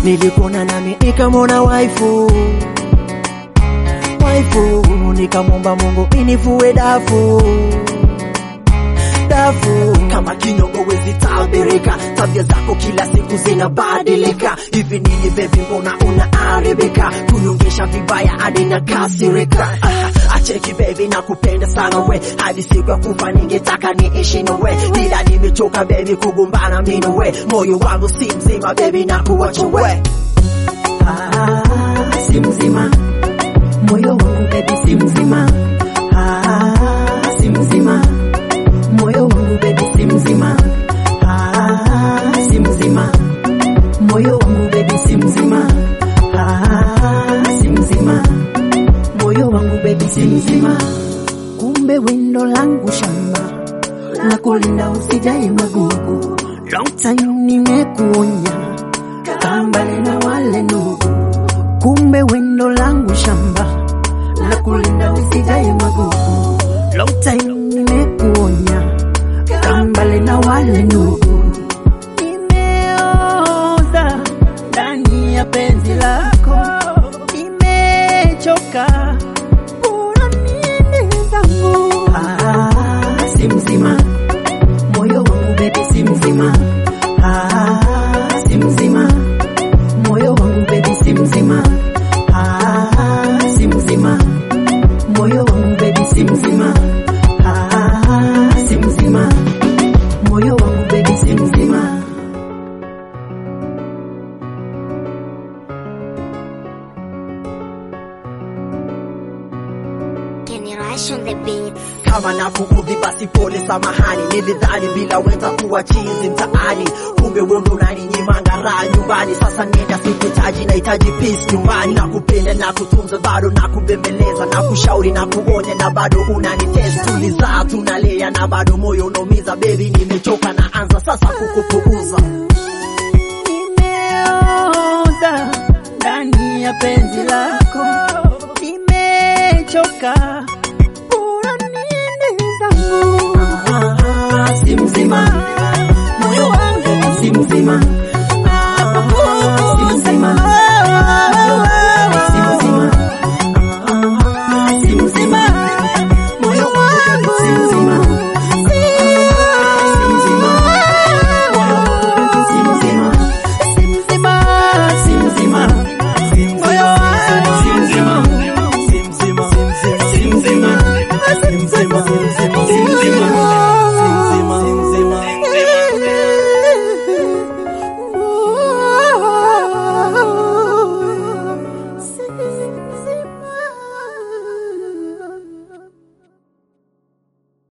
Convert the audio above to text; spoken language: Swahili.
nilikuona nami nikamwona waifu waifu, nikamwomba Mungu inivue dafu dafu kama kinyongo wezi tabirika, tabia zako kila siku zinabadilika. Hivi nini baby, mbona unaharibika? Kunyongesha vibaya hadi na kasirika. Ah, acheki baby, nakupenda sana we, hadi siku ya kufa ningetaka niishi na we, ila nimechoka baby kugombana mimi na we, moyo wangu si mzima baby, nakuacha we. ah, si mzima moyo wangu baby si mzima ah, si mzima moyo wangu baby si mzima ah, si mzima moyo wangu baby si mzima ah, si mzima moyo wangu baby si mzima kumbe windo langu shamba na kulinda usijai magugu long time nimekuonya kambale na wale ndugu kumbe windo langu shamba la kulinda usijai magugu long time nimekuonya kambale na wale ndugu nimeoza ndani ya penzi lako nimechoka kuna nini zangu ah, si mzima moyo wangu bebi si mzima ah, si mzima moyo wangu bebi si mzima ah, si mzima moyo wangu bebi si mzima ah, si mzima moyo wangu bebi si mzima Generation the beats. kama nakuudhi basi pole, samahani. Nilidhani bila weza kuwa chizi mtaani, kumbe wewe ndo unaninyimanga raha nyumbani. Sasa nenda, sikuhitaji, nahitaji peace nyumbani. Nakupenda na kutunza, bado nakubembeleza na kushauri na kuonya, na bado unanitest. Tulizaa tunalea, na bado moyo unaumiza. Baby, nimechoka, naanza sasa kukupuuza. nimeoza ndani ya penzi lako, nimechoka